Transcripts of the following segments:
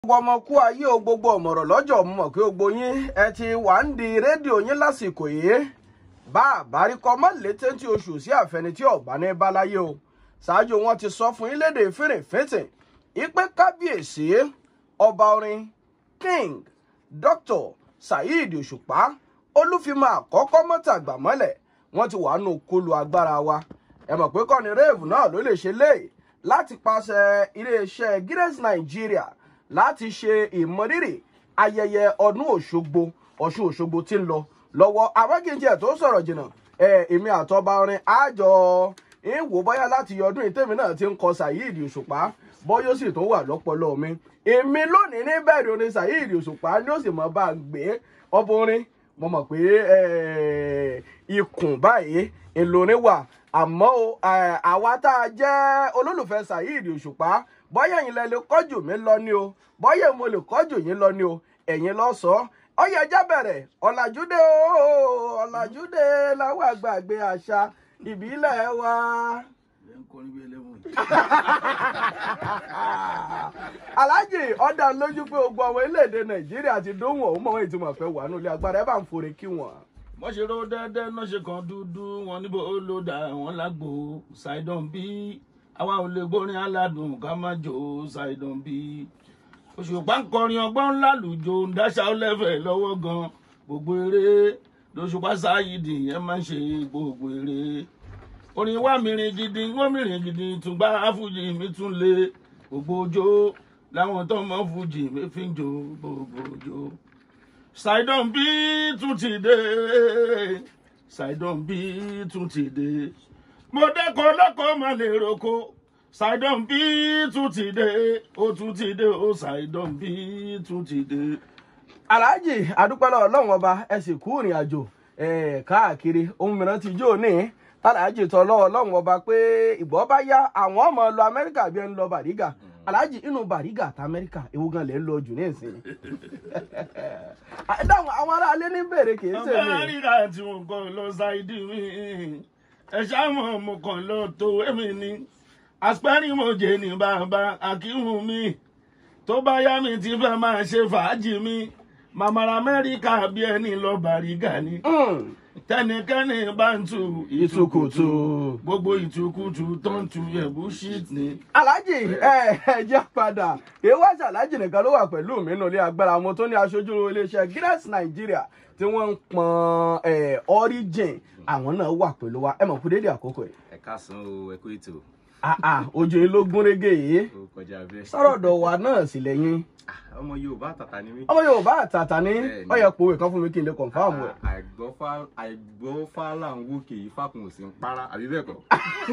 gbogbo ọmọ kú ayé o gbogbo ọmọrọ lọ́jọ́ mo mọ̀ pé gbogbo yín ẹ ti wà ń di rédíò yín lásìkò yìí bá àbáríkọ mọ létí tí oṣù sí àfẹni tí ọba ní báláyé o ṣáájú wọn ti sọ fún yín lédè fèrèfètè ìpè kábíyèsí ọba orin king dr saheed òṣùpá olúfimọ àkọ́kọ́ mọ́tàgbà mọ́lẹ̀ wọ́n ti wà nù kólú agbára wa ẹ mọ̀ pé kọ́ni rave náà ló lè ṣe léyìí láti pàṣẹ iléeṣẹ́ guinness nigeria láti ṣe ìmọrírì ayẹyẹ ọdún òṣogbo ọ̀ṣun òṣogbo tí ń lọ lọ́wọ́ awákìnjẹ tó sọ̀rọ̀ jìnnà ẹ èmi àtọba orin àjọ ń wò bóyá láti ọdún ìtẹ́mi náà ti ń kọ saheed òṣùpá bóyá ó sì tún wà lọ́pọlọ mi èmi lónìí ní bẹ̀rẹ̀ orin saheed òṣùpá ni ó sì mọ̀ bá a gbé ọbọ orin mo mọ̀ pé ikùn báyìí ìlórin wà àmọ́ o àwa tá a jẹ́ olólùfẹ́ saheed òṣùpá bọ́yá ẹ̀yin lẹ lè kọ́jù mí lọ ni o bọ́yá mo lè kọ́jù yín lọ ni o ẹ̀yin lọ sọ ọyẹ ẹjẹ bẹ̀rẹ̀ ọ̀làjúdé o ọ̀làjúdé láwọn àgbàgbé àṣà ìbílẹ̀ wa. aláàjì ọ̀dà lójú pé gbogbo ọmọ orílẹ̀-èdè nàìjíríà ti dóhùn ọ̀hún mọ̀ wọ́n ìtumọ̀ fẹ́ wà nílé agbára ẹ bá ń forí kí wọ́n. wọ́n ṣe ró dẹ́dẹ́ náà ṣe kan dúdú wọn níbo ó ló dà wọ́n lágbo ṣàìdán bí àwa ò lè gbórin aládùn ká má jò ṣàìdán bí òṣùpá ń kọrin ọgbọ́n ńlá lùjọ ń dáṣà ọlẹ́fẹ̀ lọ́wọ́ gan gbogbo eré lóṣùpá sáyidì ẹ má ṣe gbogbo eré orin wa mìíràn gidi wọ́n mìíràn gidi tùgbà fújì mi tún lé gbogbo ojó láwọn tó mọ fújì mi fi ń jó gbogbo ojó ṣàìdán bí tún ti dé ṣàìdán bí tún ti dé mo dẹ́kọ̀ lọ́kọ̀ má lè roko ṣàìdán bí tún ti dé ó tún ti dé ó ṣàìdán bí tún ti dé. aláàjì adúpẹ́lẹ́ ọlọ́run ọba ẹ sì kú ìrìn àjò káàkiri ohun mìíràn ti jó ní aláàjì tọ́ lọ́wọ́ ọlọ́run ọba pé ìgbọ́ bá yá àwọn ọmọ lọ amẹ́ríkà bí ẹni lọ bàrígà aláàjì inú bàrígà àti amẹ́ríkà ewu gan lè ń lọ jù ní ìsìn. dáhùn àwọn aráalé ní bèrè kì í ṣe mi. ọba rírà tí mo kàn lọ ṣáìdì mi ẹ ṣáàmù mo kàn lọ tó èmi ni aspẹ́rì mo jẹ ní bàbá akíhùn mi tó bá yá mi ti fẹ́ máa ṣe fàájì mi màmàrà amẹ́ríkà bí ẹni lọ bàrígà ni tẹnikẹ́ni bá ń tu ìtukùtù. gbogbo ìtukùtù tó ń tu ẹ̀bù shit ni. aláàjì ẹ ẹ jẹ́ padà ìwáṣà aláàjì nìkan ló wà pẹ̀lú mi nínú ilé agbára mo tó ní aṣojú iléeṣẹ́ guinness nigeria tí wọ́n ń pọn origin àwọn náà wà pẹ̀lú wa ẹ mọ̀ kú dédé àkókò yìí. ẹ káàsán o ẹ kú ètò àà ojú yín ló gún régé yìí ó kọjá bẹ́ẹ̀. sọ̀rọ̀ wa náà sì lẹ́yìn Ah, ọmọ yorùbá àtàtà ni mí. ọmọ yorùbá àtàtà ní Bẹ́ẹ̀ni. ọyẹ pòwe kan fún mi kí n lè kọ̀ǹfàmù ẹ̀. àìgbọ́fá àìgbọ́fá là ń wókè ìfàkùn òsì ń para àbí bẹ́ẹ̀ kọ́.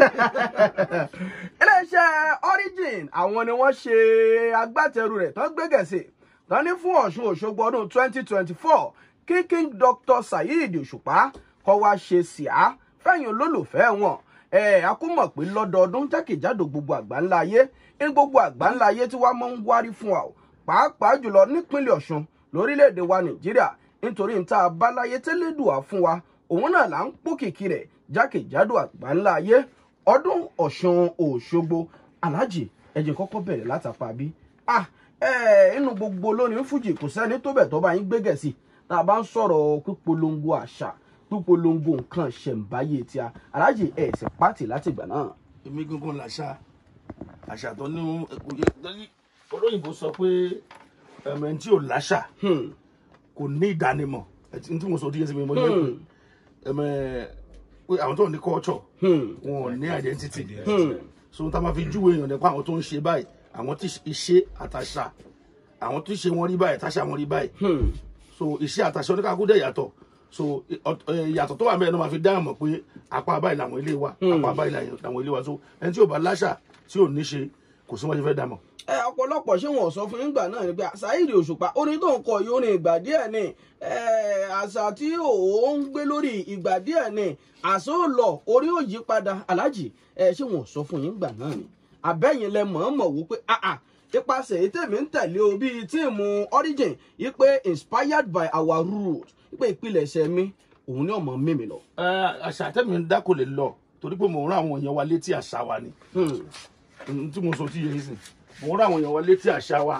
iléeṣẹ́ origin àwọn ni wọ́n ṣe agbátẹrù rẹ̀ tán gbégẹ̀sì tán ní fún ọ̀ṣun òṣogbo ọdún 2024 kí king dr saheed òṣùpá kọ́ wá ṣe síá fẹ̀yìn olólùfẹ́ wọn ẹ a kú mọ̀ pé lọ́dọọdún jákèjádò gbogbo àgbáńlá ayé ní gbogbo àgbáńlá ayé tí wàá máa ń wárí fún wa o pàápàá jùlọ nípínlẹ̀ ọ̀ṣun lórílẹ̀‐èdè wa nàìjíríà nítorí níta abáláyé tẹ́lẹ̀dùà fún wa òun náà là ń pòkìkí rẹ̀ jákèjádò àgbáńlá ayé ọdún ọ̀ṣun òṣogbo aláàjì ẹ̀jẹ̀ kọ́kọ́ bẹ̀rẹ̀ látàpá bí ah ẹ inú gbogbo lónìí fújì kò sẹ́ni tó bẹ̀ tó bá yín gbégẹ̀ sí tá a bá ń sọ̀rọ̀ pípolongo àṣà pípolongo nǹkan ṣẹ̀ǹbáyé tí a aláàjì ẹ̀ sì pàtì láti ìgbà náà. èmi gángan làṣà àṣà tó ní òye torí olóyìnbó sọ pé ẹ̀mẹ̀ tí ò láṣà Hmm. kò ní ìdánimọ̀ ẹtí tí mo sọ díẹ̀ sí mi mo ní pé ẹ̀mẹ̀ pé àwọn tó ní culture Hmm. wọn ò ní identity Hmm. so tá a máa fi júwe èèyàn nípa àwọn tó ń ṣe báyìí àwọn tí iṣẹ́ àtàṣà àwọn tí ṣe wọn rí báyìí táṣà wọn rí báyìí Hmm. so iṣẹ́ àtàṣà oníkàkú dẹ̀ yàtọ̀ so ìyàtọ̀ tó wà mẹ́rin náà máa fi dáhùn mọ̀ pé apá báyìí làwọn ilé wa apá báyìí làwọn ilé wa so ẹni tí ò bá láṣà tí ò ní ṣe kò sí wọn ṣe fẹ́ dá mọ̀. ẹ ọ̀pọ̀lọpọ̀ ṣé wọn ò sọ fún nígbà náà ni pé Saheed Òṣùpá orin tó ń kọ yìí orin ìgbà díẹ̀ ni ẹ, àṣà tí òun ń gbé lórí ìgbà díẹ̀ ni àṣà ò lọ orí ò yí padà aláàjì ẹ ṣé wọn ò sọ fún yín nígbà náà ni àbẹ́yìn lẹ mọ̀ọ́mọ̀ wò pé àà ipasẹ̀ èyí tèmi ń tẹ̀lé o bíi tíìmù origin yìí pé inspired by our roots yìí pé ìpilẹ̀ṣẹ̀ mi òun ni ọmọ mímì lọ. Ẹ, àṣà tẹ́mi ń dá kò lè lọ torí pé mò ń rán àwọn èèyàn wa létí àṣà wa ni Hmm. ohun tí mo sọ tí yẹ yín sìn mò ń rán àwọn èèyàn wa létí àṣà wa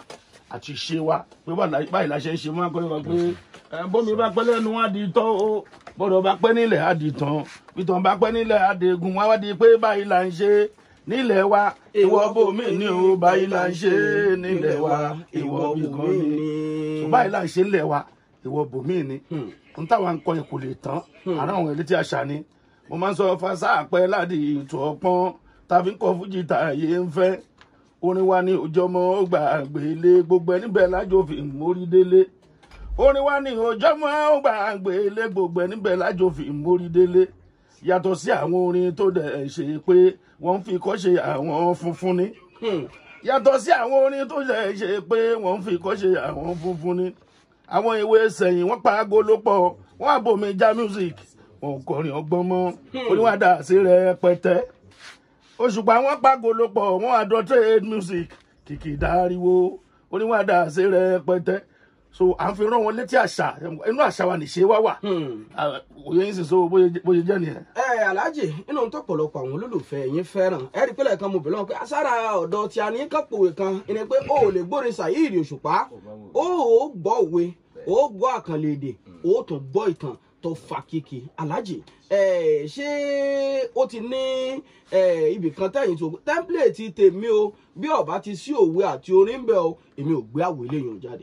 àti ṣe wa pé báyìí la ṣe ń ṣe máa kọ́ wa pé ẹ, bómi bá pẹ́ lẹ́nu wá di tọ́ o bọ́dọ̀ bá pẹ́ nílẹ̀ á di tán bítàn bá pẹ́ nílẹ̀ á di egun wá wá di pé báyìí là ń ṣe nílẹ̀ wa ìwọ bòmí ni o báyìí là ń ṣe nílẹ̀ wa ìwọ bìkan ni so báyìí là ń ṣe nílẹ̀ wa ìwọ bòmí ni n táwa ń kọ yẹn kò lè tán àrà àwọn elétí àṣà ni mo máa ń sọ fasa àpẹ láti ìtò ọpọ́n tàbí kọ fújì tààyè ń fẹ́ orin wa ní òjọmọ ó gbà àgbélé gbogbo ẹni bẹ́ẹ̀ lájò fi mórí délé orin wa ní òjọmọ ó gbà àgbélé gbogbo ẹni bẹ́ẹ̀ lájò fi mórí délé yàtọ̀ sí àwọn orin tó dẹ̀ ṣe pé wọ́n ń fi kọ́ ṣe àwọn funfun ni yàtọ̀ sí àwọn orin tó dẹ̀ ṣe pé wọ́n ń fi kọ́ ṣe àwọn funfun ni àwọn ìwé sẹ́yìn wọ́n pa agolo pọ̀ wọ́n àbòmí já music wọn ò kọrin ọgbọ́n mọ́ oníwàdà sí rẹpẹtẹ òṣùpá wọn pa agolo pọ̀ wọ́n àdọ́ trade music kìkì dáríwó oníwàdà sí rẹpẹtẹ so à ń fi rán wọn létí àṣà inú àṣà wa nìṣe wá wà Ah, òye yín sì so bóyá bóyá jẹ́ nìyẹn. ẹ aláàjì inú tó pọ̀lọpọ̀ àwọn olólùfẹ́ yín fẹ́ràn ẹ rí i pé lẹ́ẹ̀kan mo bẹ̀rẹ̀ wọn pé asára ọ̀dọ̀ tí a ní kápòwé kan ẹni pé o ò lè gbórin Saheed Òṣùpá o ò gbọ́ òwe o ò gbọ́ àkànlè èdè o ò tún gbọ́ ìtàn tó fa kìkì aláàjì ẹ ṣé ó ti ní ẹ ibì kan tẹ̀yìn tó tẹ́ḿpìlẹ̀tì tèmi o bí ọba ti sí òwe àti orin ń bẹ o èmi ò gbé àwòlé yòó jáde.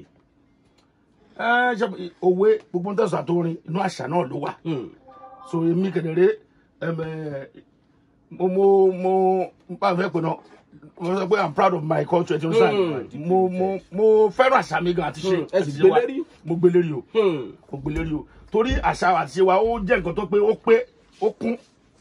ẹ ṣe òwe gbogbo ń tẹ̀sán àtòrin inú àṣà náà ló wà. Hmm. so èmi kedere ẹmẹ mo mo mo n bá fẹ́ pè náà mo sọ pé i'm proud of my culture ti o sàn mo mo mo fẹ́ràn àṣà mi gan àti ṣe Mm, ẹ sì àti ṣe wa. gbélérí? mo gbélérí o Hmm. mo gbélérí o torí àṣà àti ṣe wa ó jẹ́ nǹkan tó pé ó pé ó kún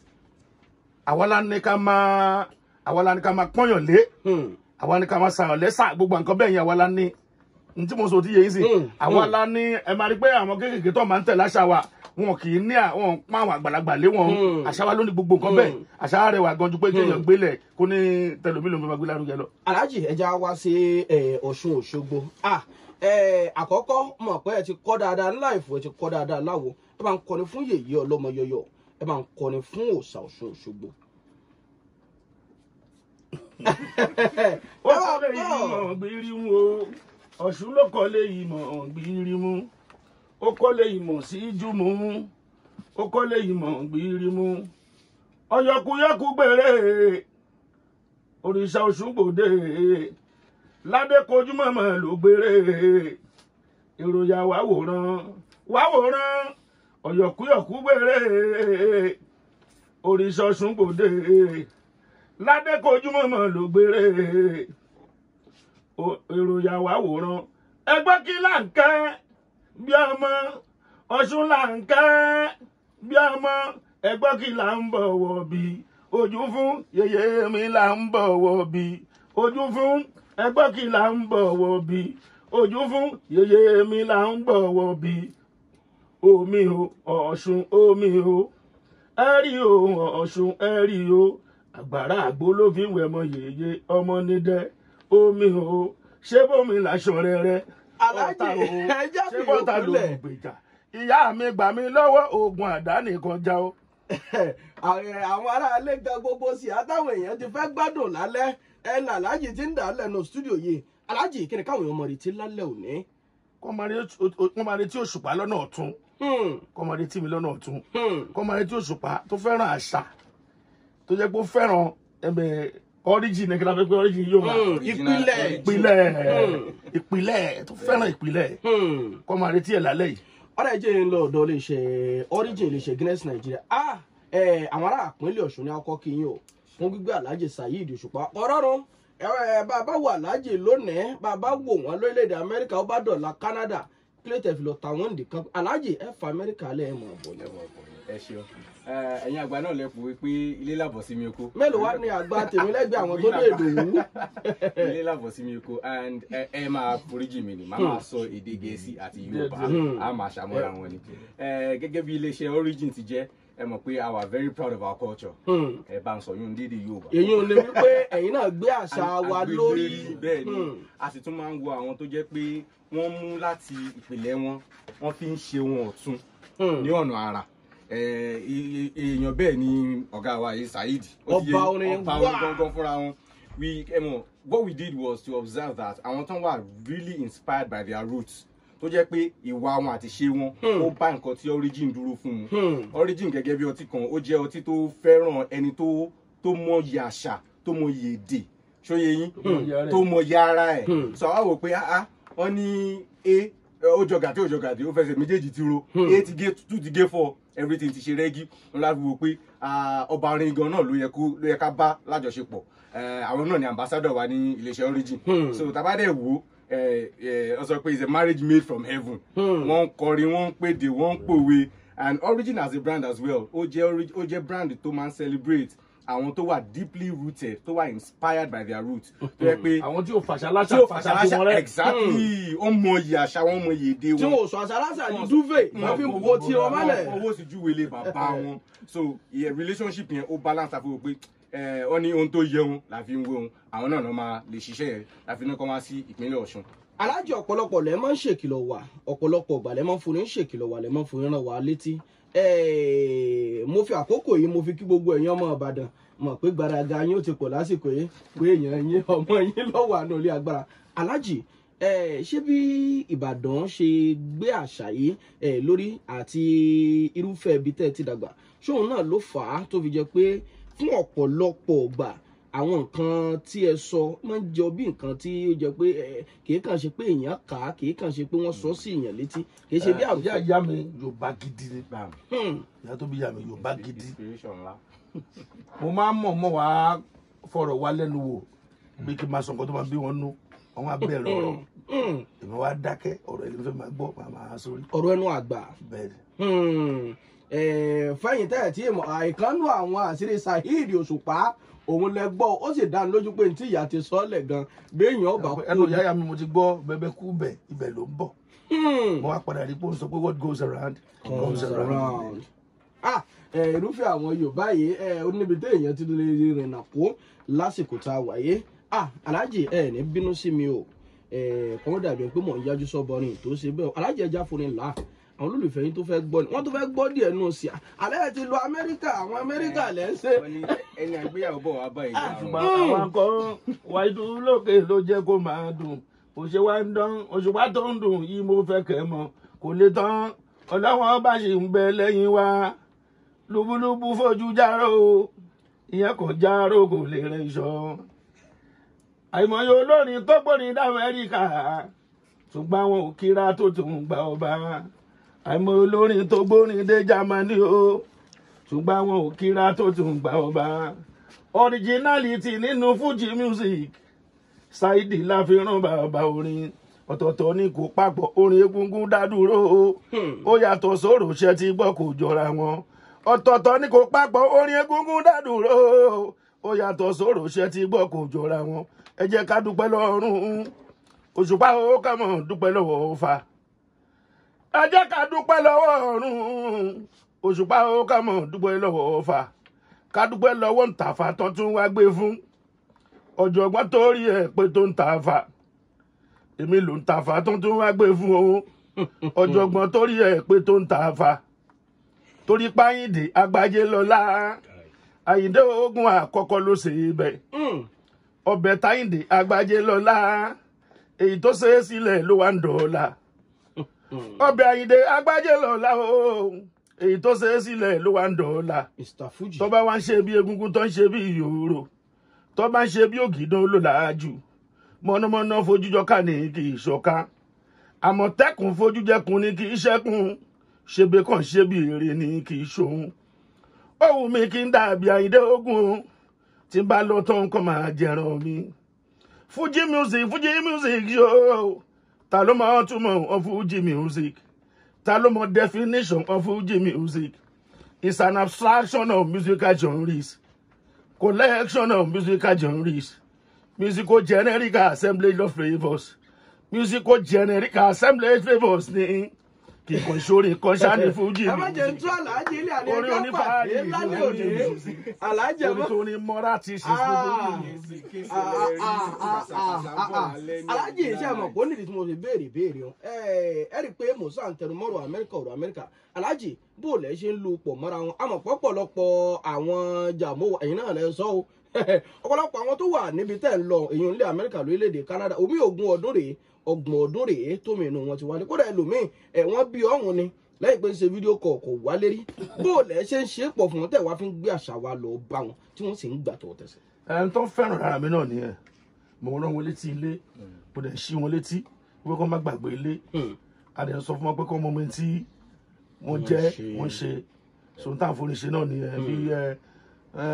àwa la ní ká máa àwa la ní ká máa pọ́nyàn lé Hmm. àwa ní ká máa sàyàn lẹ́sà gbogbo nǹkan bẹ́ẹ̀ yẹn àwa la ní n tí mo sọ ti yẹ yín sí Mm, àwa mm. la ní ẹ máa rí pé àwọn kéékèèké tó máa ń tẹ̀lé àṣà wa wọn kì í ní àwọn pa àwọn àgbàlagbà lé wọn Mm. àṣà wa ló ní gbogbo nǹkan bẹ́ẹ̀ Mm. àṣà rẹ̀ wà gan ju pé kéèyàn gbélẹ̀ kó ní tẹlifílẹ̀ ló máa gbé lárugẹ lọ. alhaji ẹja wá sí ẹ, ọ̀ṣun òṣogbo ah ẹ, àkọ́kọ́ mọ̀ pé ẹ ti kọ́ dáadáa ńlá ìfò ẹ ti kọ́ dáadáa láwo ẹ bá ń kọrin fún yèyé ọlọ́mọ yọyọ ẹ bá ń kọrin fún òòṣà ọ̀ṣun òṣogbo. ó kọ́lé ìmọ̀ gbìrìmù o ọ̀ṣun ló kọ́lé ìmọ̀ gbìrìmù ó kọ́lé ìmọ̀ sí jùmù ó kọ́lé ìmọ̀ gbìrìmù ọ̀yọ̀kúyọ̀kú gbèrè òrìṣà ọ̀ṣun gbòde ládé kojú mọ̀mọ́ ló gbèrè èròyà wà wòran wà wòran ọ̀yọ̀kúyọ̀kú gbèrè òrìṣà ọ̀ṣun gbòde ládé kojú mọ̀mọ́ ló gbére O- èròyà wá wòran ẹgbẹ́ kí là ń kẹ́ bí ọmọ ọ̀ṣun là ń kẹ́ bí ọmọ ẹgbẹ́ kí là ń bọ̀wọ̀ bí ojú fún yèyé mi là ń bọ̀wọ̀ bí ojú fún ẹgbẹ́ kí là ń bọ̀wọ̀ bí ojú fún yèyé mi là ń bọ̀wọ̀ bí omi o ọ̀ṣun omi o ẹ̀rí o ọ̀ṣun ẹ̀rí o àgbàrá àgbo ló fi ń wẹ̀ mọ yèyé ọmọ nídẹ omi o ṣé bómi làṣọ rẹrẹ Aláàjì, ọ̀tá o, ẹ jẹ́ ṣé fi bọ́tà yòókù ló lẹ̀. ń gbèjà ìyá mi gbà mí lọ́wọ́ oògùn àdá nìkan já o. Àwọn- àwọn aráalé gan gbogbo sí àtàwọn èèyàn ti fẹ́ gbádùn lálẹ́ ẹ nà aláàjì ti ń dà á lẹ́nu stúdíò yìí aláàjì kí ni káwọn èèyàn mọ̀ retí lálẹ́ òní. kọ́ máa retí òṣùpá lọ́nà ọ̀tún Hmm, kọ́ máa retí mi lọ́nà ọ̀tún hmm. kọ́ máa retí òṣùpá tó fẹ́ràn àṣà tó jẹ́ pé ó fẹ́ràn ẹ̀bẹ̀ origin ní kí n fẹ́ pé origin yóò máa Hmm, ìpìlẹ̀ ìpìlẹ̀ Hmm. ìpìlẹ̀ tó fẹ́ràn ìpìlẹ̀ Hmm. kọ́ máa retí ẹ̀ lálẹ́ yìí. ọ̀rẹ́ ẹ̀jẹ̀ ń lọ ọ̀dọ̀ iléeṣẹ́ origin iléeṣẹ́ guinness nigeria ah ẹ̀ àwọn ará àpínlẹ̀ ọ̀ṣun ní akọ́ kí yín o fún gbígbé alhaji saheed òṣùpá ọ̀rọ̀run ẹ̀ bàbá wo alhaji lónìí bàbá wò wọ́n lórílẹ̀‐èdè amẹ́ríkà ó bá dọ̀la canada kílẹ̀tẹ̀ fi lọ tàwọn nìkan alhaji ẹ̀ fa amẹ́ríkà lẹ́ ẹ̀ mọ̀ ọ̀bọ̀ ni. ẹ ṣeun Ẹ, ẹ̀yin àgbà náà lẹ pòwe pé ilé làbọ̀ sí mi oko. mélòó wá ní àgbà tèmi lẹ́gbẹ̀ẹ́ àwọn tó lè dòwú. ilé làbọ̀ sí mi oko and ẹ ẹ máa foríjì mi ni màá máa sọ èdè gẹ̀ẹ́sì àti yorùbá Hmm. a máa ṣàmọ́ra wọn ni. Ẹ, gẹ́gẹ́ bí iléeṣẹ́ origin ti jẹ́ ẹ mọ̀ pé i was very proud of our culture. Hmm. ẹ bá ń sọ yún dídì yorùbá. èyí ò ní wípé ẹ̀yin náà gbé àṣà wa lórí. bẹ́ẹ̀ ni Hmm. a sì tún máa ń wo àwọn tó jẹ́ pé wọ́n mú láti ìpìlẹ̀ wọn wọ́n fi ń ṣe wọn ọ̀tun Hmm. ní ọ̀nà àrà Eh, e- e- èèyàn bẹ́ẹ̀ ni ọ̀gá wa yìí Saheed Ó ti Ọba yé- orin, ọba wá! orin gangan fúnra wọn wí ẹ mọ̀ what we did was to observe that àwọn tán wà really inspired by their roots tó jẹ́ pé ìwà wọn àti ṣe wọn ó bá nǹkan tí origin dúró fún un origin gẹ́gẹ́ bí ọtí kan ó jẹ́ ọtí tó fẹ́ràn ẹni tó tó mọyì àṣà tó mọyì èdè ṣóyè yín mọyì ara ẹ̀. tó mọyì ara ẹ̀ sọ wá wò pé ah ah wọ́n ní a ó jọ gàdé ó jọ gàdé ó fẹsẹ̀ méjèèjì ti ro a ti gé two ti gé four everything ti ṣe rẹ́gí wọn láti wò pé ah, ọba orin gan náà ló yẹ kó ló yẹ ká bá lájọṣepọ̀ Eh, àwọn náà ni ambassador wa ní iléeṣẹ́ origin so tabadẹ wo ọ sọ pé it's a marriage made from heaven wọ́n ń kọrin wọ́n ń pèdè wọ́n ń pòwe and origin as a brand as well ó jẹ́ ori- ó jẹ́ brand tó máa ń celebrate àwọn tó wà deeply rooted tó wà inspired by their roots tó yẹ pé àwọn tí ò fàṣà tí láṣà ó fàṣà tí wọn fàṣà rẹ exactly ó mọyì àṣà wọn mọyì èdè tí wọn wọn ò sọ àṣàláṣà ní duvet wọn fi ń bo tí wọn mọ́lẹ̀. owó sì júwe lé bàbá wọn so ìyẹn relationship yẹn ó balance àfi wò pé ẹ ọ ní ohun tó yẹ wọn la fi ń wé wọn àwọn náà náà máa lè ṣiṣẹ́ yẹn la fi ní kọ́ wá sí ìpínlẹ̀ Ọ̀ṣun. alájì ọ̀pọ̀lọpọ̀ lẹ́ máa ń ṣèkìlọ̀ wà ọ̀pọ̀lọpọ̀ ọ̀gbà lẹ́ máa ń fún ní ṣèkìlọ̀ wà lẹ́ máa ń fún ràn wá létí. Eh, mo fi àkókò yìí mo fi kí gbogbo ẹ̀yin ọmọ Ìbàdàn mọ̀ pé gbaraga yín ó ti pọ̀ lásìkò yìí pé èèyàn yín ọmọ yín lọ́wọ́ àná ilé agbára alájì eh, ṣé bí Ìbàdàn ṣe gbé àṣà yìí eh, lórí àti irúfẹ́ ibi tẹ́ ẹ ti dàgbà ṣóun náà ló fà á tó fi jẹ́ pé fún ọ̀pọ̀lọpọ̀ ọgbà àwọn nǹkan tí ẹ sọ máa ń jọ bí nǹkan tí ó jẹ pé ẹ kìí kàn ṣe pé èèyàn kà á kìí kàn ṣe pé wọ́n sọ sí èèyàn létí kìí ṣe bí ìyá àwùjọ. ìyá mi yorùbá gidi ni bam Hmm, ìyá tó bí ìyá mi yorùbá gidi inspiration ńlá. mo máa ń mọ̀ mọ́ wá fọ̀rọ̀ wá lẹ́nu wò bí kí n máa sọ nǹkan tó máa bí wọn nú àwọn abẹ́rẹ́ ọ̀rọ̀ hmm, èmi wá dákẹ́ ọ̀rọ̀ ẹni fẹ́ máa gbọ́ máa máa sórí ọ̀rọ̀ ẹnu àgbà bẹ́ẹ̀ ni. Hmm, eh, fẹ́yìn tẹ́ ẹ̀ tí èèmọ̀ àìkánú àwọn àṣírí Saheed Òṣùpá òun lẹ gbọ́ ó sì dá lójú pé ní tí ìyá ti sọ ọ́ lẹ̀ gan béèyàn ọba ẹnu ìyá ìyá mi mo ti gbọ́ bẹ́bẹ́ kú bẹ̀ ibẹ̀ ló ń bọ̀ Hmm. mo wá padà rí pé ó ń sọ pé what goes around comes around. ah ẹ irúfẹ́ àwọn yorùbá yìí ẹ ó níbi tí èèyàn ti lè rìnnà kó lásìkò tá a wáyé ah aláàjì ẹ ní bínú sí mi o ẹ kọ́mọ́ dàbí pé mò ń yájú sọ́bọrin tó ṣe bẹ́ẹ̀ o aláàjì ẹja forin là àwọn olólùfẹ́ yín tó fẹ́ gbọ́ ni wọ́n tó fẹ́ gbọ́ díẹ̀ nù sí i alẹ́ ẹ ti lọ amẹ́ríkà àwọn amẹ́ríkà lẹ́ ń ṣe. wọ́n ní ẹni àgbéyàwó bọ̀ wá báyìí ṣùgbọ́n àwọn akọ wáìdú lókè ló jẹ́ kó máa dùn òṣè wa ń dán òṣùpá tó ń dùn yìí mo fẹ́ kẹ́ mọ̀ kò lè tán ọlọ́wọ́n bá ṣì ń bẹ lẹ́yìn wa lúbúlúbú fojú járó ìyẹn kò járó kò lè rẹ iṣọ àìmọye olórin tó gbórin d'Amẹ́ríkà ṣùgbọ́n àwọn ò kíra tó tún gba ọba àìmọye olórin tó gbórin dé Jámánì o ṣùgbọ́n àwọn ò kíra tó tún gba ọba originality nínú Fuji music Saidi la fi rán bàbá orin ọ̀tọ̀ọ̀tọ̀ ni kò papọ̀ orin egungun dádúró o ó yàtọ̀ sóró ṣe ti gbọ́ kò jọra wọn ọ̀tọ̀ọ̀tọ̀ ni kò papọ̀ orin egungun dádúró o ó yàtọ̀ sóró ṣe ti gbọ́ kò jọra wọn ẹ jẹ́ ká dúpẹ́ lọ́rùn òṣùpá ó kà mọ̀ dúpẹ́ lọ́wọ́ Ọ̀fà ẹ jẹ́ ká dúpẹ́ lọ́wọ́ ọ̀run òṣùpá ó kà mọ̀ dúpẹ́ lọ́wọ́ Ọ̀fà ká dúpẹ́ lọ́wọ́ ntàfà tó tún wá gbé fún ọ̀jọ̀gbọ́n tó rí ẹ̀ pé tó ń tàfà èmi ló ń tàfà tó tún wá gbé fún o ọ̀jọ̀gbọ́n tó rí ẹ̀ pé tó ń tàfà torí páyìndé agbájé lọ́lá àyíndé ogun àkọ́kọ́ ló ṣe é bẹ́ẹ̀ Hmm, ọbẹ̀ táyìndé agbájé lọ́lá èyí tó ṣe é sílẹ̀ ló wá ń dọ̀ọ́la ọbẹ̀ àyíndé agbájé lọ́lá o èyí tó ṣe é sílẹ̀ ló wá ń dọ̀ọ́la Mr Fuji. tó bá wá ń ṣe bí egungun tó ń ṣe bí ìyòrò tó bá ń ṣe bí ògìdán ló làájú mọ̀nàmọ́ná fojújọ ká ní kì í ṣọ̀ká àmọ̀tẹ́kùn fojújẹkùn ní kì í ṣẹ́kùn ṣebí kàn ṣe bí èrè ní kì í ṣòun ó wù mí kí n dàbí àyíndé ogun tí n bá lọ tán kọ́ máa jẹran mi Fuji music Fuji music yóò ta ló mọ túmọ̀ of Fuji music ta ló mọ definition of Fuji music is an abstraction of musical genres collection of musical genres musical generic assemblage of flavours musical generic assemblage flavours ní kíkan sórí kan ṣáni Fuji ẹ má jẹ́ ń tú aláàjì ilé àná Orin ẹjọ́ onífàárì pàdé lálẹ́ òní aláàjì ẹ orí má. tó ní mọ́ra ti ṣe fún Fuji aláàjì iṣẹ́ mọ̀ kó nídìí tí mo fi béèrè béèrè o ẹ rí i pé musa ń tẹnu mọ́rọ̀ amẹ́ríkà ọ̀rọ̀ amẹ́ríkà aláàjì bó lẹ̀ ṣe ń lu pọ̀ mọ́ra wọn àmọ́ pọ̀pọ̀lọpọ̀ àwọn jàmó ẹ̀yin náà lẹ́ sọ o ọ̀pọ̀lọpọ̀ àwọn tó wà níbi tẹ́ ń lọ èyí nílẹ̀ amẹ́ríkà lórílẹ̀‐èdè canada omi ogún ọdún rèé ọgbọ̀n ọdún rèé tómi inú wọn ti wálé kódà ẹlòmíì ẹ̀ wọ́n bí ọ̀hún ni lẹ́yìn pé ń ṣe fídíò kọ̀ kò wálé rí bó o lẹ́ ṣe ń ṣe é pọ̀ fún wọn tẹ̀ wá fi ń gbé àṣà wa lọ bá wọn tí wọ́n sì ń gbà tó tẹ̀sẹ̀. ẹni tó ń fẹ́ràn ara mi náà nìyẹn mo rán wọn létí ilé mo dẹ̀ ṣí wọn létí wípé kó má gbàgbé ilé a dẹ̀ sọ fún wọn pé kó mọ omi tí wọ́n jẹ́ ṣe. wọ́n ṣe sòun tá à ń forí ṣe náà nìyẹn bí ẹ ẹ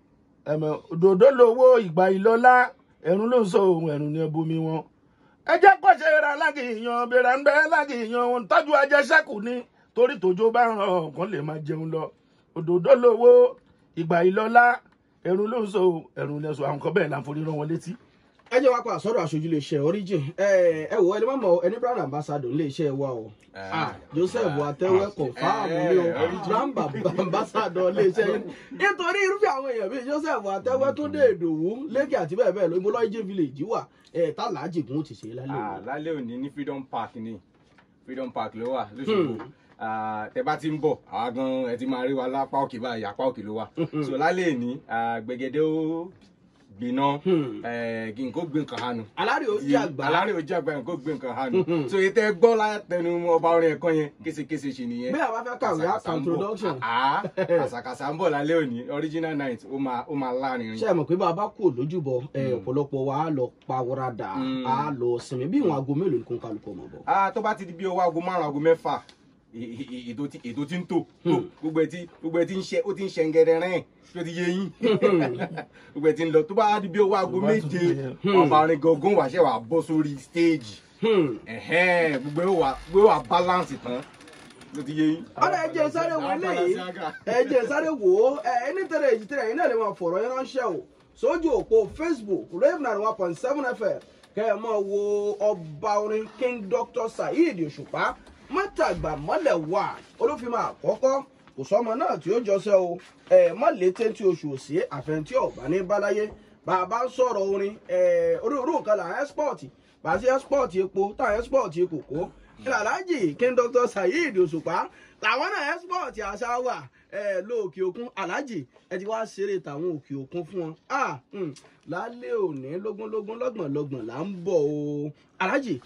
ẹmọ òdòdó lowó ìgbà ìlọlá ẹ̀rùn ló ń sọ ohun ẹ̀rùn ní ẹbomi wọn ẹ jẹ́ kó ṣe ra lágìyàn bẹ̀rẹ̀ ń bẹ́ lágìyàn wọn tọ́jú ajẹsẹ́kù ni torí tòjó bá ràn ọ̀kan lè máa jẹun lọ òdòdó lowó ìgbà ìlọlá ẹ̀rùn ló ń sọ ohun ẹ̀rùn ní ẹ̀sọ́ àwọn kan bẹ́ẹ̀ là ń forí rán wọn létí. ẹ jẹ́ wá pa àsọ̀rọ̀ aṣojú iléeṣẹ́ origin ẹ ẹ wò ẹni mọ̀mọ́ ẹni brand ambassador iléeṣẹ́ wa o Ah, joseph atẹ́wẹ́ kọ̀fáàmù ni o brand ambassador iléeṣẹ́ yìí nítorí irúfẹ́ àwọn èèyàn bíi joseph atẹ́wẹ́ tó dé ìdòwú lẹ́kì àti bẹ́ẹ̀ bẹ́ẹ̀ lọ ibo lọ́ọ́ village wà ẹ̀ tá làájì kún ó ti ṣe é lálẹ́ Ah, òní. lálẹ́ òní ní freedom park ni freedom park ló wà lóṣogbo Ah, tẹ bá ti ń bọ̀ àwa gan ẹ ti máa rí wa lápá òkè báyìí apá òkè ló wà so lálẹ́ òní ah, gbẹ̀gẹ̀dẹ̀ ó gbiná eh, kí n kó gbé nǹkan hànú alárè ó jẹ́ àgbà alárè ojú àgbà yẹn kó gbé nǹkan hànú so ètò ẹgbọ́n látẹnu ọba orin ẹ̀kọ́ yẹn késekése ṣe nìyẹn bí àwa fẹ́ kàwé àkà introduction Ah, àṣàkàṣà ń bọ̀ lálẹ́ òní original night ó máa ó máa láàrin ṣe é mọ̀ pé bá a bá kú lójúbọ ẹ, ọ̀pọ̀lọpọ̀ wa á lọ pawọ́radà á lọ sinmi bí ìwọ̀n aago mélòó ni kò ń kálukọ̀ mọ̀ bọ̀. ah tó bá ti di bí owó aago márùn aago mẹ́fà ì- ì- ì- ètò tí ètò tí ń tò tò gbogbo ẹ ti gbogbo ẹ ti ń ṣe ó ti ń ṣe ngẹrẹrẹ tó ti yé yín gbogbo ẹ ti ń lọ tó bá di bí owó aago Tó bá tún méje di- ọba orin gangan wà ṣe wà bọ́ sórí stage Hmm. ẹ̀hẹ́n, gbogbo ẹ wà gbogbo ẹ wà balance tán tó ti yé yín. ọ̀rọ̀ ẹ̀jẹ̀ sáré wo eléyìí ẹ̀jẹ̀ sáré wò ó ẹ̀ ẹni tẹ̀lé èjì tẹ̀lé ẹ̀yin náà lè máa fọ̀rọ̀ yẹn ránṣẹ́ o sójú òpó facebook rave nine one point seven fm kẹ́ ẹ̀ máa wo ọba orin king dr saheed òṣùpá mọ́tàgbà mọ́lẹ̀ wà olúfimọ́ àkọ́kọ́ kò sọ́mọ náà tí ó jọṣẹ́ o ẹ̀ mọ́ létí tí oṣù òsì àfẹntí ọ̀gbá ní báláyé bàbá ń sọ̀rọ̀ orin ẹ̀ onírúurú nǹkan là ń ẹ́spọ̀tì bàtí ẹ́spọ̀tì epo táwọn ẹ́spọ̀tì kòkó ìlàlájì king dr saheed òṣùpá làwọn náà ẹ́spọ̀tì àṣà wà ẹ̀ lóòkè òkun alájì ẹ ti wá ṣeré tàwọn òkè òkun fún wọn ah hmm, lálẹ́ òní lógúnlógún lọ́gbọ̀nlọ́gbọ̀n là ń bọ̀ o alájì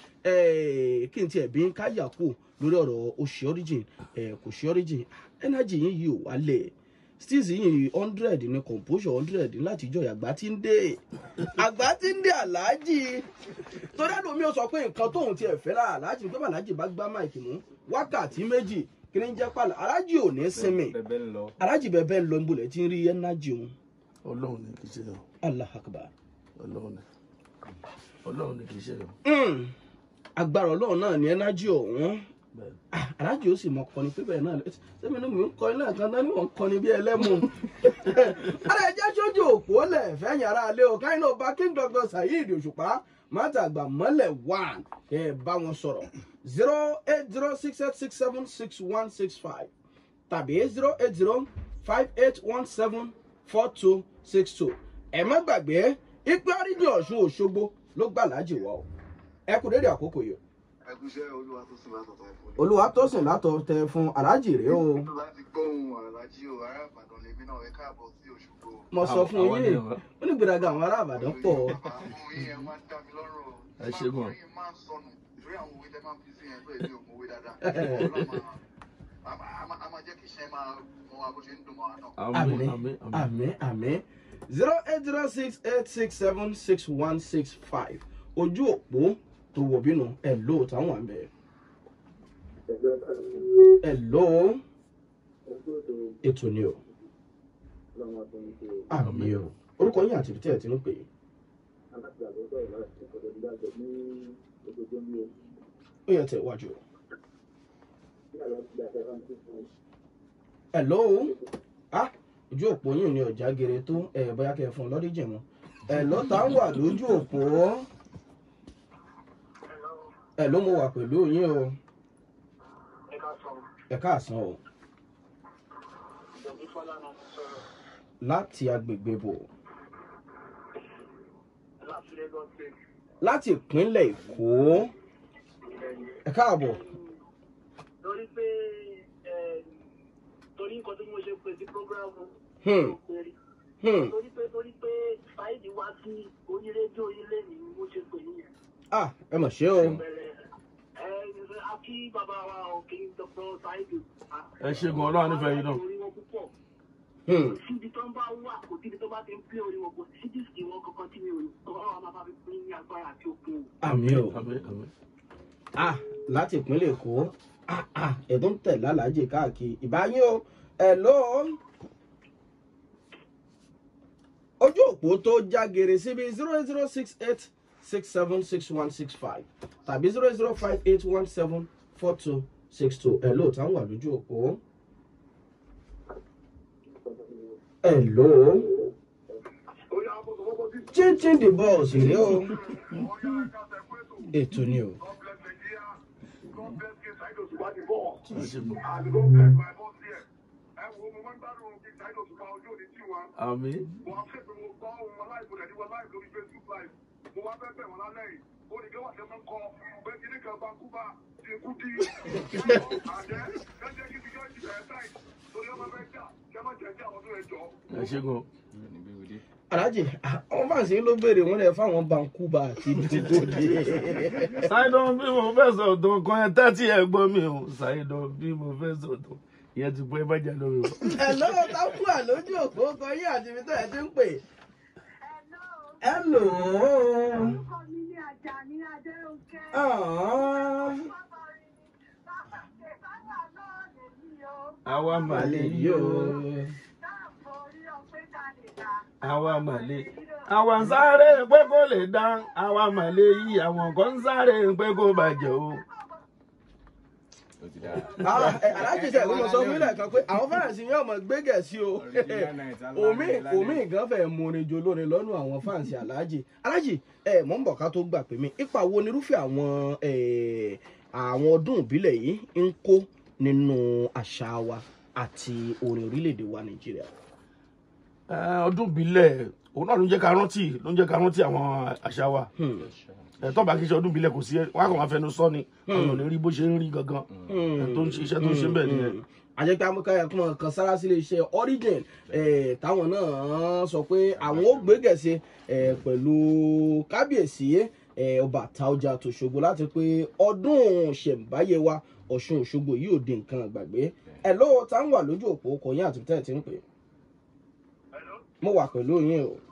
ẹ̀ kí n tiẹ̀ bí ń káyà kù lórí ọ̀rọ̀ oṣù origin ẹ̀ kò ṣe origin energy yín yìí ò wálẹ̀ stills yìí hundred ní composure hundred láti ìjọ àgbà tí ń dé àgbà tí ń dé aláàjì torí àdùn mi ò sọ pé nǹkan tóun tiẹ̀ fẹ́ lára aláàjì pé aláàjì bá gbá máìkì mú wákàtí méjì kí ni ń jẹ́ pàlà aláàjì ò ní sinmi bẹ́ẹ̀ ń lọ. aláàjì bẹ́ẹ̀ bẹ́ẹ̀ lọ níbo lẹ̀ tí ń rí energy òun ọlọ́run ni kì í ṣe yàn allah akbar ọlọ́run ni ọlọ́run ni kì í ṣe yàn Mm. agbára ọlọ́run náà ní energy ọ̀hún bẹ́ẹ̀ Ah, aláàjì ó sì mọ kọni pé bẹ́ẹ̀ náà sẹ́mi inú mi ń kọrin náà kan náà ni wọ́n ń kọni bí ẹlẹ́mu. ara ẹjẹ́ sójú òpó lẹ̀ fẹ́yìn ara alẹ́ o káyìn náà bá king doctor saheed òṣùpá mátàgbà mọ́lẹ̀ one kẹ́ ẹ bá wọn sọ̀rọ̀ zero eight zero six eight six seven six one six five tàbí zero eight zero five eight one seven four two six two ẹ má gbàgbé ipe oríjì ọ̀ṣun òṣogbo ló gbà lájì wá o ẹ kú dédé àkókò yìí o ẹgúnṣẹ́ olúwa tó sùn látọ̀tọ̀ ẹ̀fọ́. olúwa tó sìn látọ̀ tẹ fún aláàjì rèé o láti gbóhùn alájí o ará ìbàdàn lèmi náà ẹ káàbọ̀ sí òṣogbo. mo sọ fún àwọn yín ni àwọn. ó ní gbèdàgà àwọn ará àbàdàn pọ̀ àwọn yín ẹ máa ń dá mi lọ́rùn o. Ẹ ṣé gan. máa ń máa ń sọnù ìfúrí àwọn òwe tẹ máa ń fi sí yẹn pé èmi ò mọ òwe dáadáa. Ọlọ́run máa- a máa- a máa- a máa jẹ́ kí iṣẹ́ máa mọ wa bó ṣe ń dùn mọ́ wa náà. àmín àmì àmín àmín àmì àmì zero eight zero six eight six seven six one six five ojú òpó tó wò bínú ẹ ló táwọn àmì ẹ ló ètò ni o àmì o orúkọ yín àti ìbítẹ́ ẹ̀ ti ń pè é ó yẹ tẹ̀ wájú o. hello ah ojú òpó yìí ni ọjà gere tó ẹ bóyá kẹ fún un lọ́dí jẹ̀mọ́ ẹ lọ́tà ń wà lójú òpó ẹ ló mo wà pẹ̀lú yín o ẹ káàsán o láti agbègbè bò láti ìpínlẹ̀ èkó ẹ káàbọ̀ torí pé ẹ, torí nǹkan tí mo ṣe pè sí programu Hmm. péré Hmm. torí pé torí pé fáìlì wá sí orí rédíò ilé ni mo ṣe pè yín yẹn. ah ẹ mọ̀ ṣé o bẹ̀rẹ̀ ẹ a kí bàbá wa òkè dr saheed. ẹ ṣe gan ọlọ́run nífẹ̀ẹ́ yín náà. orí wọn púpọ̀ Hmm. síbi tó ń bá wà kò síbi tó bá ti ń pín orí wọn kò sí díìsì wọn kankan tí mi ò ní ọ̀rọ̀ wa máa bá fi pín ní agbára àti òkun o. àmì o àmín àmín. ah láti ìpínlẹ̀ èkó ah ah ẹ̀dùn tẹ̀ lálàájì káàkiri ìbáyín o hello ojú òpó tó jágere síbi zero zero six eight six seven six one six five tàbí zero zero five eight one seven four two six two hello táwọn wà lójú òpó hello chinchin the balls rèé o ètò ni o. ẹ ṣe gan. àmín. ẹ ṣe gan. alájì àwọn fàǹsì ló béèrè wọn lè fáwọn bankuba àti dìbòdì ṣáìdán bí mo fẹ́ sọ̀tọ̀ kan ẹ tẹ́tí ẹ gbọ́ mi o ṣáìdán bí mo fẹ́ sọ̀tọ̀ ìyẹn ti pé bàjẹ́ lórí o. ẹ̀lọ́ tákù àlójú òpó kan yín àti ibi tó ẹ̀ ti ń pè. ẹ̀lò Orúkọ mi ní Àjàní Adérónkẹ́. Bàbá náà lè ní o. àwa màlẹ̀ yìí o Dáàbò orí ọpẹ́ kalẹ̀ dá. àwa màlẹ̀ àwa ń sáré pé kó lè dá àwa màlẹ̀ yìí àwọn kan ń sáré pé kó bàjẹ́ o. ó ti dára. alájì sẹ̀ ló mọ̀ sọ fún ilẹ̀ kan pé àwọn fáǹsì yóò mọ̀ gbé gẹ̀ẹ́sì o Original night, omi alálẹ̀ omi gan fẹ́ múrin jo lórin lọ́nà àwọn fáǹsì alájì alájì ẹ mọ̀ ń bọ̀ ká tó gbà pé mi ipa wo nírúfẹ́ àwọn eh, àwọn ọdún ìbílẹ̀ yìí ń kó nínú àṣà wa àti orin orílẹ̀-èdè wa nàìjíríà. Ẹ, ọdún ìbílẹ̀ òun náà ló ń jẹ́ ká rántí ló ń jẹ́ ká rántí àwọn àṣà wa Hmm. ẹ tó bá kí ṣe ọdún ìbílẹ̀ kò sí ẹ wọn á kàn máa fẹnu sọ ni àwọn ò ní rí bó ṣe ń rí gangan ẹ tó ń ṣe iṣẹ́ tó ń ṣe bẹ́ẹ̀ nìyẹn. àjẹpẹ́ amúkáyà kúmọ̀ kan sára sílé iṣẹ́ origin eh, táwọn náà sọ pé àwọn ó gbé gẹ̀ẹ́sì eh, pẹ̀lú kábíyèsí eh, ọba àtàọjà tòṣogbo láti pé ọdún ṣẹ̀ǹbáyé wa ọ̀ṣun òṣogbo yìí ò di nǹkan àgbàgbé ẹ̀ lọ́wọ́ tá ń wà lójú òpó kò yín àti tẹ́ ti ń pè mo wà pẹ̀lú yín o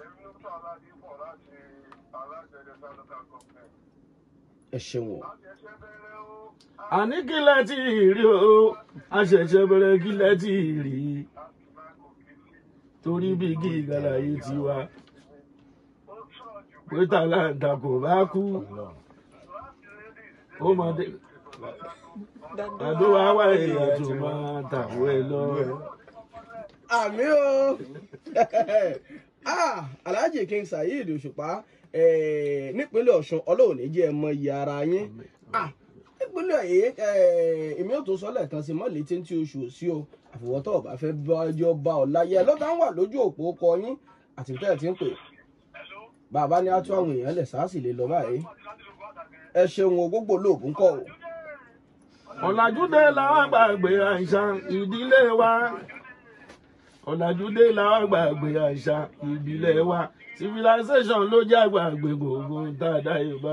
ẹ ṣeun o. àní kílẹ̀ tí ì rí o a ṣẹ̀ṣẹ̀ bẹ̀rẹ̀ kílẹ̀ tí ì rí torí bí igi ìgbàlà yìí ti wá pé tàlàǹtà kò bá kú ó máa dé àdó wa wá èèyàn tó máa tàwọ́ ẹ lọ. àmì o ah alhaji king saheed òṣùpá eh, nípínlẹ̀ ọ̀ṣun ọlọ́run ní jẹ́ ẹ mọ iye ara yín ah nípínlẹ̀ èyí èmi ò tó sọ lẹ́ẹ̀kan sí mọ́ létí tí oṣù sí o àfọwọ́tọ̀ ọba fẹ́ bọ́jọ́ bá ọ láyé lọ́tà ń wà lójú òpó kọ yín àti tẹ́ ẹ̀ ti ń pè bàbá ní atú àwọn èèyàn lẹ̀ sáàsì lè lọ báyìí ẹ ṣeun o gbogbo olóògùn kọ o ọ̀làjúdé làwọn àgbàgbé àṣà ìdílé wa ọ̀làjúdé làwọn àgbàgbé àṣà ìbílẹ̀ wa civilization ló jẹ́ àgbàgbé gbogbo dáadáa yorùbá.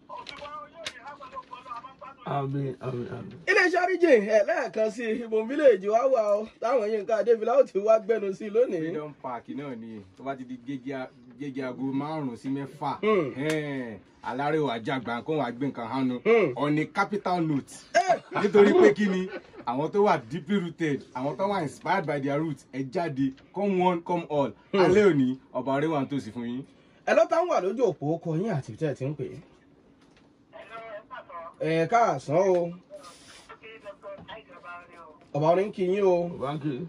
àmín àmín àmín. iléeṣẹ́ oríjìn ẹ̀ lẹ́ẹ̀kan sí ibùn fíléèjì wá wà ó táwọn yín nǹkan adébílá ó ti wá gbẹnu sí i lónìí. freedom park náà ni tó bá ti di gẹ́gẹ́ a- gẹ́gẹ́ aago márùn-ún sí mẹ́fà Hmm. ẹ̀ẹ́n, alárèwà àjàgbà kó wàá gbé nǹkan hánu Hmm. on a capital note nítorí pé kí ni àwọn tó wà deeply rooted àwọn tó wà inspired by their roots ẹ jáde come one come all alẹ́ òní ọba arẹwà ń tòsí fún yín. ẹ lọ́tà ń wà lójú òpó kọ yín àti tẹ́ ẹ ti ń pè é. ẹ káàsán o ọba orin kí yín o báńkì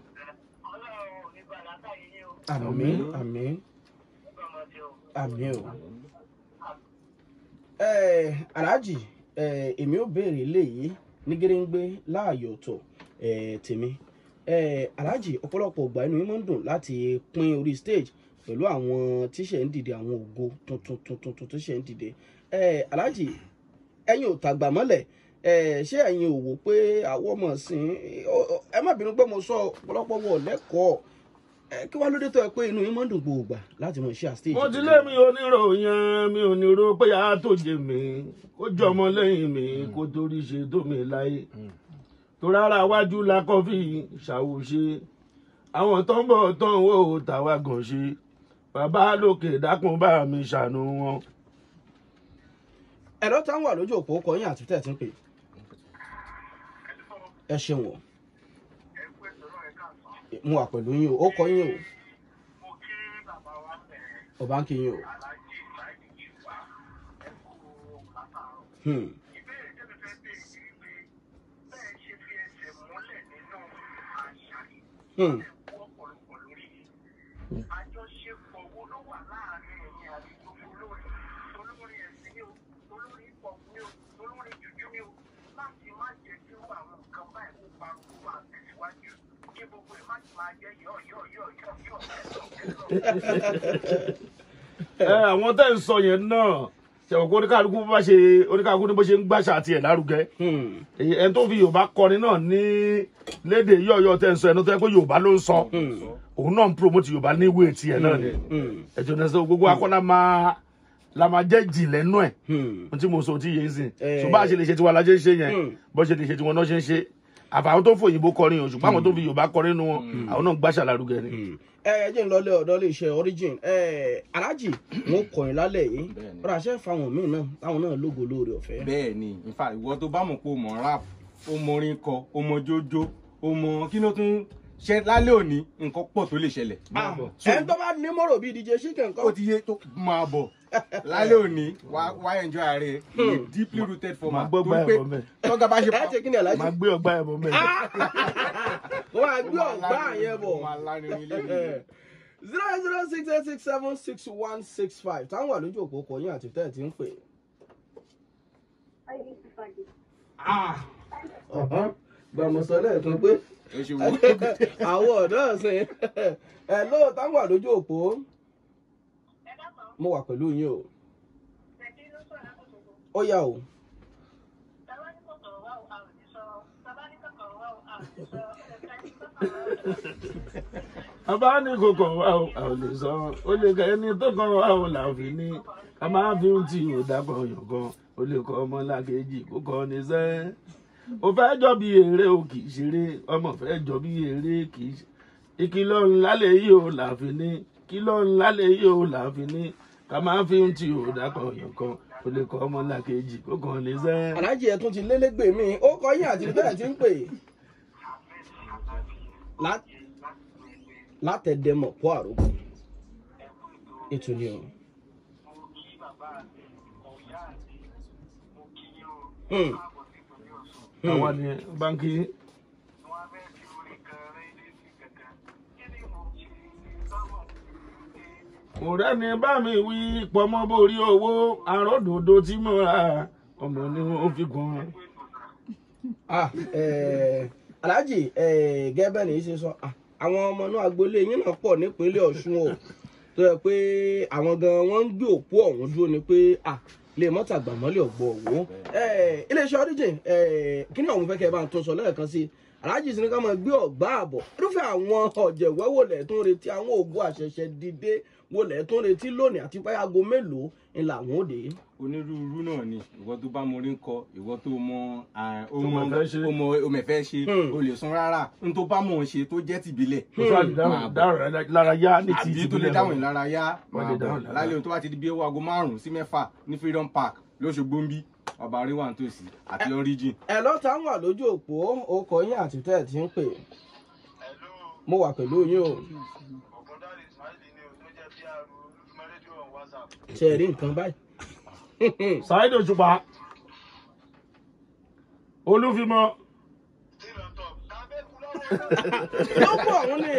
àmì àmì àmì o. ẹ aláàjì ẹ èmi ò béèrè léyìí ní géréńgbé láàyò ọ̀tọ̀ ẹ tèmi ẹ aláàjì ọ̀pọ̀lọpọ̀ ọgbà inú yín máa ń dùn láti pín orí stage pẹ̀lú àwọn tíṣẹ̀ ń dìde àwọn ògo tuntun tuntun tuntun tíṣẹ̀ ń dìde ẹ aláàjì ẹ̀yin ò tàgbà mọ́lẹ̀ ẹ ṣé ẹ̀yin ò wò pé àwọn ọmọ sìn ẹ má bínú pé mo sọ ọ̀pọ̀lọpọ̀ wọ̀ lẹ́kọ̀ọ́ ẹ kí wàá lóde tó ẹ pé inú yín mọ́ ń dùn gbòògbà láti mọ̀ ṣe àstéèjì. mo ti lé mi oníròyìn mi ò ní ro pé a tó jẹ mi kó jọmọ lẹ́yìn mi kó torí ṣe tó mi láyé tó rárá wájú la kọfí ṣàwòṣe àwọn tó ń bọ̀ tó ń wò tàwa gàn ṣe bàbá lókè dákun bá mi ṣàánú wọn. ẹ̀rọ táwọn wà lójú òpó kọyìn àti tẹ̀ tí ń pè ẹ ṣeun o mo wà pẹ̀lú yín o ó kọyìn o mo kí bàbá wa bẹ̀rẹ̀ ọba ń kí yín o. aláàjì ìbáyìí kí wá ẹ kú látàárọ̀. Hmm. ìbéèrè tẹ́lẹ̀ fẹ́ bèèrè ni wípé bẹ́ẹ̀ ṣe fi ẹsẹ̀ múlẹ̀ nínú àṣà yìí Hmm. kú ọ̀pọ̀lọpọ̀ lórí yìí. àjọṣepọ̀ wo ló wà láàárín ẹ̀yin àti gbogbo olórin olórin ẹ̀sìn ni o olórin hip hop ni o olórin jùjú ni o láti má jẹ́ kí irú àwọn nǹkan báyìí kó parun kó máa tẹ̀síwájú kí gbogbo ẹ̀ má ti máa jẹ́ yọ̀ yọ̀ yọ̀ yọ̀ yọ̀ ẹ àwọn tẹ́ ń sọ yẹn náà ṣẹ̀wọ̀n kó oníkàlùkù bó bá ṣe oníkàlùkù ní bó ṣe ń gbàṣà tiẹ̀ lárugẹ Hmm. èyí ẹni tó fi yorùbá kọrin náà ní léde yọ̀ọ̀yọ̀ tẹ́ ń sọ ẹni tó yẹ pé yorùbá ló ń sọ òun náà ń promote yorùbá ní ìwé tiẹ̀ náà ni Hmm. ẹ̀jọ̀ náà sọ gbogbo akọ́lá máa la máa jẹ́ jì lẹ́nu ẹ̀ Hmm. ohun tí mo sọ tí yé ń sìn Eh. ṣùgbọ́n àṣẹ lè ṣe tiwa la ṣe ń ṣe yẹn Hmm. bó ṣe lè ṣe tiwọn náà ṣe ń ṣe àfàwọn tó fòyìnbó kọrin o ṣùgbọ́n àwọn tó fi yorùbá kọrin nu wọn àwọn náà gbàṣà lárugẹ ni. ẹ ẹ jẹ́ ń lọlé ọ̀dọ́ lè ṣe origin ẹ aláàjì wọn kọ̀yìn lálẹ́ yìí Bẹ́ẹ̀ni. ọ̀rọ̀ àṣẹ fáwọn míì náà táwọn náà lógo lóore ọ̀fẹ́. bẹ́ẹ̀ ni in fact ìwọ tó bá mọ̀ pé o mọ̀ rap o mọ orin kọ o mọ jójó o mọ kí ló tún ṣe lálẹ́ òní nǹkan pọ̀ tó lè ṣẹlẹ̀. Ah, So, ẹ tó bá ní mọ́rọ̀ bíi dj chicken ó kọ́. ti yé tó máa bọ̀ lálẹ́ òní wá wá enjoy ààrẹ deeply rooted for Máa ma gbọ́ torí gbá pé ẹ̀bọ̀ mẹ́. tọ́gà bá ṣe ẹ ṣe kí ni aláàjì. máa gbé ọgbà ẹ̀bọ̀ mẹ́. wọ́n á gbé ọ̀gbá yẹn bọ̀. máa lárinrin ilé mi. zero eight zero six eight six seven six one six five táwọn wà lójú òpó kọ̀yìn àti tẹ̀ tí ń pè. gbàmọ̀sọ lẹ́ẹ̀kan pé ó ṣe wò ó. àwọn ọ̀dọ́ ọ̀sìn ẹ̀ ló táwọn wà lójú òpó mo wà pẹ̀lú yín o ó yà o. bàbá ní kòkò wa ò a ò lè sọ ó lè kẹ ẹni tó kàn wá ò là fi ní ká máa fi ń tì ò dákọ̀ yàn gan ó lè kọ́ ọmọ làkejì kó kọ́ ní sẹ́ ó fẹ́ jọ bí eré o kì í ṣeré ọmọ fẹ́ jọ bí eré kì í ṣe ìkìlọ̀ ńlá lè yí o là fi ní kìlọ̀ ńlá lè yí o là fi ní ká máa fi ń tì ò dákọ̀ yàn gan ó lè kọ́ ọmọ làkejì kó kọ́ ní sẹ́. aláàjì ẹ̀ tún ti lélégbè mí ó kọ̀yìn àti tẹ̀ tí ń pè. Lá- látẹ̀dẹ̀mọ̀ kó àròkọ ètò ni o. Hmm. Hmm. àwa ni báńkì mo rẹ́ni bá mi wí pọmọ́ borí owó àròdòdó tí mo ra ọmọ ni wọ́n fi gan. Ah, eh, aláàjì eh, gẹ́gẹ́ ní í ṣe sọ ah, àwọn ọmọ náà agboolé yín náà pọ̀ nípínlẹ̀ ọ̀ṣun o tó yẹ pé àwọn gan wọ́n ń gbé òpó ọ̀hún dúró ni pé ah, lè mọ́tà gbàmọ́lẹ̀ ọ̀gbọ̀ òwò Eh, iléeṣẹ́ origin eh, kí ni ọ̀hún fẹ́ kẹ́ ẹ bá ń tún sọ lẹ́ẹ̀kan sí i aláàjì sí ni ká máa gbé ọ̀gbá àbọ̀ irúfẹ́ àwọn ọ̀jẹ̀wẹ́ wò lẹ̀ tó ń retí àwọn ògùn àṣẹ̀ṣẹ̀ dìde wò lẹ̀ tó ń retí lónìí àti pé aago mélòó ni làwọn ò dé. onírúurú náà ni ìwọ tó bá mọ orin kọ ìwọ tó mọ ah, ó Tó mọ mọ̀ fẹ́ ṣe. ó mọ ó mẹfẹ ṣe Hmm. o lè sun rárá n tó bá mọ̀ ọ́n ṣe tó jẹ́ tìbílẹ̀ kò sọ máa àdìdáhùn bọ̀. dáhùn lára yá ní ti àbí tó lè ìtìbílẹ̀ dáhùn lọ. ìlárayá Wọ́n máa lè bọ̀ dáhùn ìlárayá. lálẹ́ ohun tó bá ti di bí owó aago márùn-ún sí mẹ́fà ní freedom park lóṣogbo ń bí ọba àríwá nítòsí àti origin. ẹ lọ́ta wà lójú òpó okọ̀ yín àti tẹ́ ẹ̀ ti ń pè mo wà pẹ̀lú yín o ṣe rí nǹkan báyìí. Saheed Òṣùpá olúfimọ ló pọ̀ ọ̀hún ni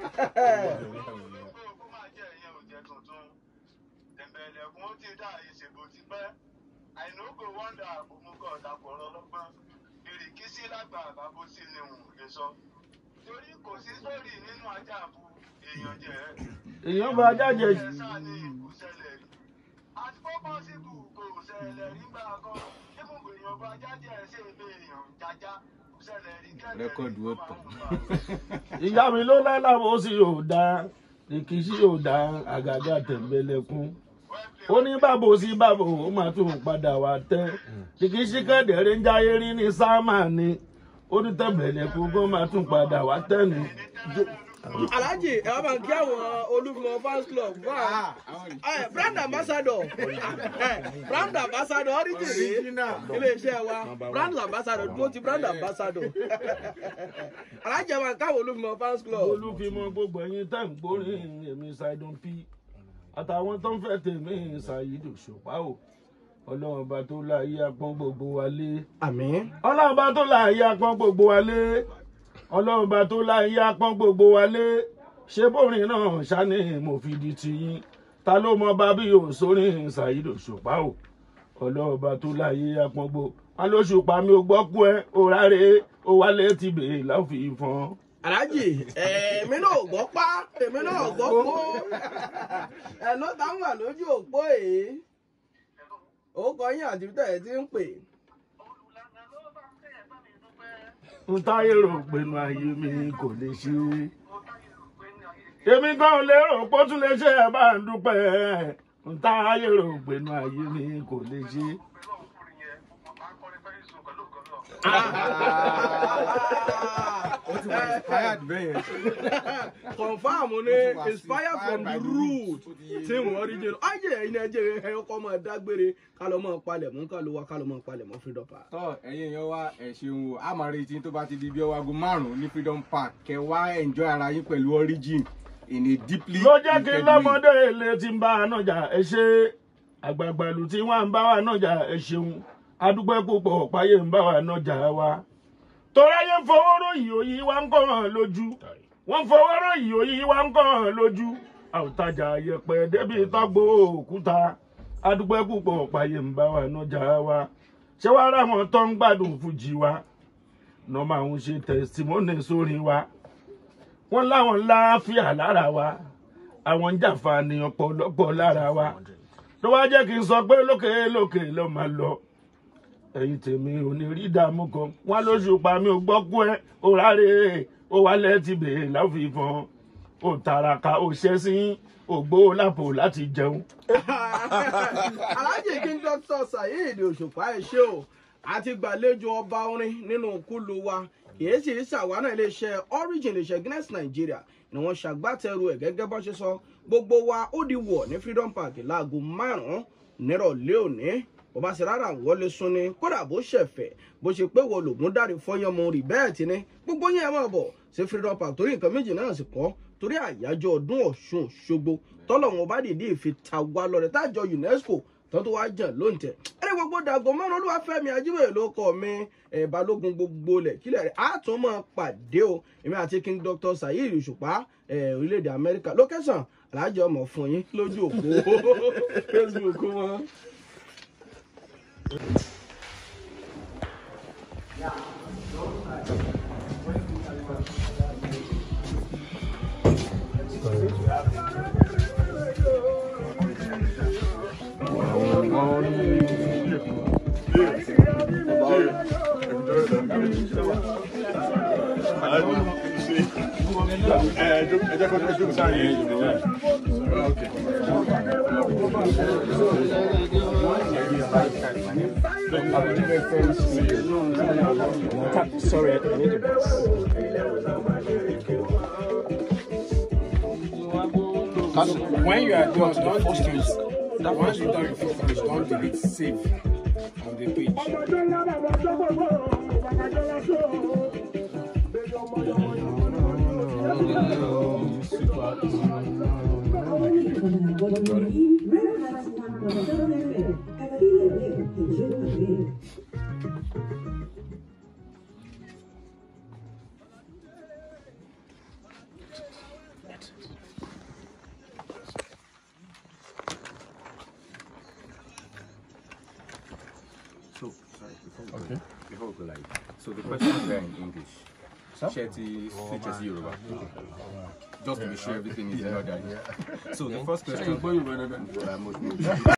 torí kò sí sórí nínú ajá àbú èèyàn jẹ èèyàn bá jáde ẹ sáà ní ìkúsẹlẹ rí àti bó pọ́sibù kò ṣẹlẹ̀ rí gbà kan ibùgbé èèyàn bá jáde ẹ̀ ṣe ìgbé èèyàn jájá kò ṣẹlẹ̀ rí kẹ́lẹ́ Rẹ́kọ̀dù ó tàn. ìyá mi ló lálábò sí yóò dá ìkíṣí yóò dá àgàgà tẹ̀m̀bẹ̀lẹ̀kún ó ní bàbò sí bàbò ó máa tún padà wá tẹ́ ìkíṣí kẹ́dẹ̀ẹ́rẹ́ ń jáyé rí ní sáàmà ni ó ní tẹ̀m̀bẹ̀lẹ̀kún kó máa tún padà wá tẹ́ ni. alhaji ẹ wá máa ń kí àwọn olúfimọ fans club fún àwọn ẹ brand ambassador ẹ brand ambassador origin rèé iléeṣẹ́ wa brand ambassador dúró ti brand ambassador alhaji ẹ máa ń káwọn olúfimọ fans club. olúfimọ gbogbo ẹyin tẹ́ ń gbórin èmi ṣàìdùn pí àtàwọn tó ń fẹ́ tèmi ṣàyídò ṣùpá o ọlọ́run bá tó láyé apọ́n gbogbo wa lé àmín. ọlọ́run bá tó láyé apọ́n gbogbo wa lé ọlọ́run bá tó láyé apọ́n gbogbo wa lé ṣé bórin náà ṣáni mo fi di tiyín ta ló mọ bá bí òṣòrin ṣàyídò ṣùpá o ọlọ́run bá tó láyé apọ́n gbogbo wọn ló ṣùpá mi ò gbọ́ kú ẹ òrárẹ̀ ó wálé ti bèè láfi fọ́n. alhaji èmi náà gbọ́ pá èmi náà gbọ́ pó ẹ ló tá ń wà lójú òpó èé ó kọ yín àti tẹ̀ ẹ́ ti ń pè. olùlànà ló bá ń tẹ̀ ẹ́ bá mi dúpẹ́ n táyé rò pinnu ayé mi kò lè ṣe é. mo táyé rò pé ní ayé èmi gan ò lérò pé ó tún lè ṣe ẹ bá ń dúpẹ́ n táyé rò pinnu ayé mi kò lè ṣe é. pẹ̀lú ọkùnrin yẹn mo máa ń kọrin pẹ́lú ìṣòro pẹ̀lú ògùn náà. ó ti wà inspired bẹ́ẹ̀ yẹn. confam Ó ni ti wà inspired from the by root Ó ti yé tí mi. wọ́n rí jẹ́ ọjọ́ ẹ̀yin náà jẹ́ ẹ ọkọ̀ máa dágbére ká lọ máa palẹ̀ mọ́ ká lọ wá ká lọ máa palẹ̀ mọ́ freedom park. tọ́ ẹ̀yin èèyàn wa ẹ̀ ṣeun o a máa retí tó bá ti di bí ọwọ́ aago márùn-ún ní freedom park kẹ wá enjoy ara yín pẹ̀lú origin in a deeply ló jẹ́ kí rooted lọ́mọdé ilé tí ń bá a nájà ẹ ṣe àgbààgbà ìlú tí wọ́n ń bá wa nájà ẹ ṣeun adúpẹ́ púpọ̀ páyé ń bá wa nájà wa. toráyé ń fowó ròyìn òyì wa ń kọ́ hàn lójú wọ́n ń fowó ròyìn òyì wa ń kọ́ hàn lójú àwòtajà yẹpẹ débi tọ́gbó òkúta adúpẹ́ púpọ̀ páyé ń bá wa nájà wa ṣé wàá rà wọn tó ń gbádùn fújì wa náà máa ń ṣe tẹ̀símọ́nì sórí wa wọ́n láwọn láàfíà lára wa àwọn ń jàǹfààní ọ̀pọ̀lọpọ̀ lára wa ló wá jẹ́ kí n sọ pé lókè lókè ló máa lọ ẹ̀yin tèmi ò ní rí ìdààmú kan wọ́n lóṣù pa mi ò gbọ́ kú ẹ ò ráre ó wálẹ̀ ti bèèrè láfìfọ́n ò tàràkà ò ṣẹ́sìn ò gbó lápò láti jẹun. alhaji king doctor saheed òṣùpá ẹ ṣé o àti gbàlejò ọba orin nínú kúlù wa kìí sì ṣàwánà iléeṣẹ́ origin iléeṣẹ́ guinness nigeria ni wọ́n ṣàgbátẹrù ẹ̀ gẹ́gẹ́ bó ṣe sọ gbogbo wa ó di wọ̀ ní freedom park láago márùn-ún nírọ̀lẹ́ òní bó bá ṣe rárá wọlé sún ni kódà bó ṣẹ̀fẹ̀ bó ṣe pé wọ́n lògùn dárí fọyánmọ rí bẹ́ẹ̀ tí ní gbogbo yẹn máa bọ̀ sí freedom park torí nǹkan méjì náà sì kọ́ torí àyájọ́ ọdún ọ̀ṣun òṣogbo tọ́lọ̀ wọn bá dìde ìfi ta wá lọ́rẹ̀ tájọ unesco tó tó wá jàn lóǹtẹ̀ ẹni gbogbo dàgọ́ mọ́nà olúwàfẹ́mi ajíbẹ̀rẹ̀ ló kọ́ mi ẹ̀ balógun gbogbo lẹ̀ kílẹ̀ rẹ̀ á tún mọ̀ pàdé o èmi àti king doctor saheed òṣùpá ẹ̀ orílẹ̀-èdè amẹ́ríkà location alájọ ọmọ fún yín lójú òpó facebook wọn. Sorry, I need to When you are done, don't delete. Once you done finish, don't delete. Save on the page. So, sorry, before we, go, before we go live. So the questions are in English. Shetty, switches Yoruba. Just to be sure everything is in order. So the first question.